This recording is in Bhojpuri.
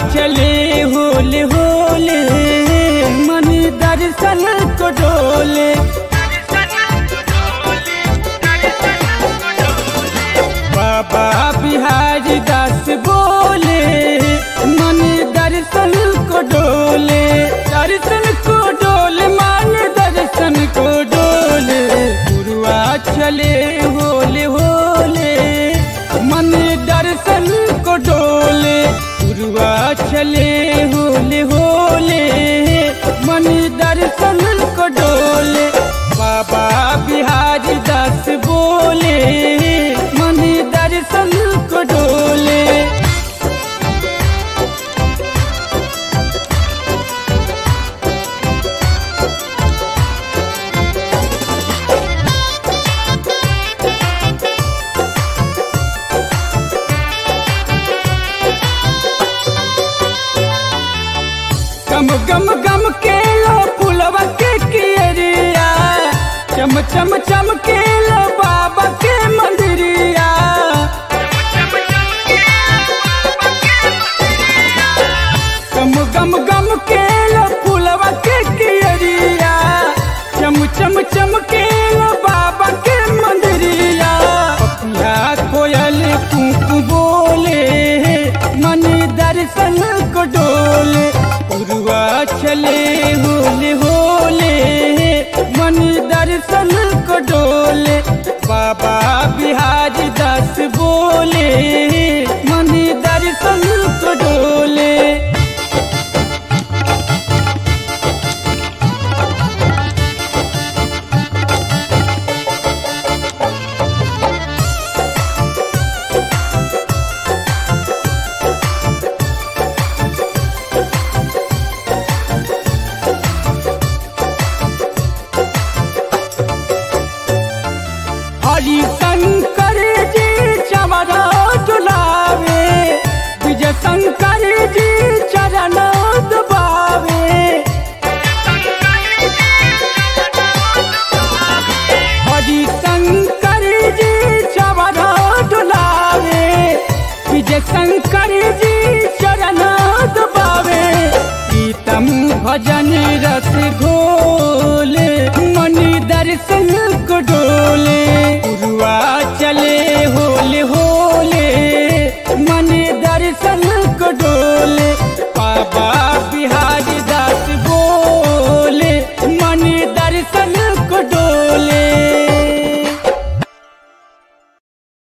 चले होले होले मन दर्शन को डोले बाबा बिहारी दास बोले मन दर्शन को डोले दर्शन को डोले मन दर्शन को डोले गुरुआ चले होले होले मन दर्शन को डोले गुरुआ चले होले होले मन दर्शन को डोले बाबा बिहारी दास बोले मन दर्शन को डोले गम गम गम के लो पुलवा के कियरिया चम चम चम के लो बाबा के मंदिरिया गम गम गम के लो पुलवा के कियरिया चम चम चम के लो बाबा के मंदिरिया पपिया कोयल कुकु बोले मन दर्शन को डोले उरुआ चले होले होले मन दर्शन को डोले बाबा बिहारी दास बोले मन दर्शन को डोले हरि शंकर जी चमरा डुलावे विजय शंकर जी चरण दबावे हरि शंकर जी चमरा डुलावे विजय शंकर जी चरण दबावे प्रीतम भजन रस घोले मणि दर्शन को डोले उरुआ चले होले होले मन दर्शन को डोले बाबा बिहारी दास बोले मन दर्शन को डोले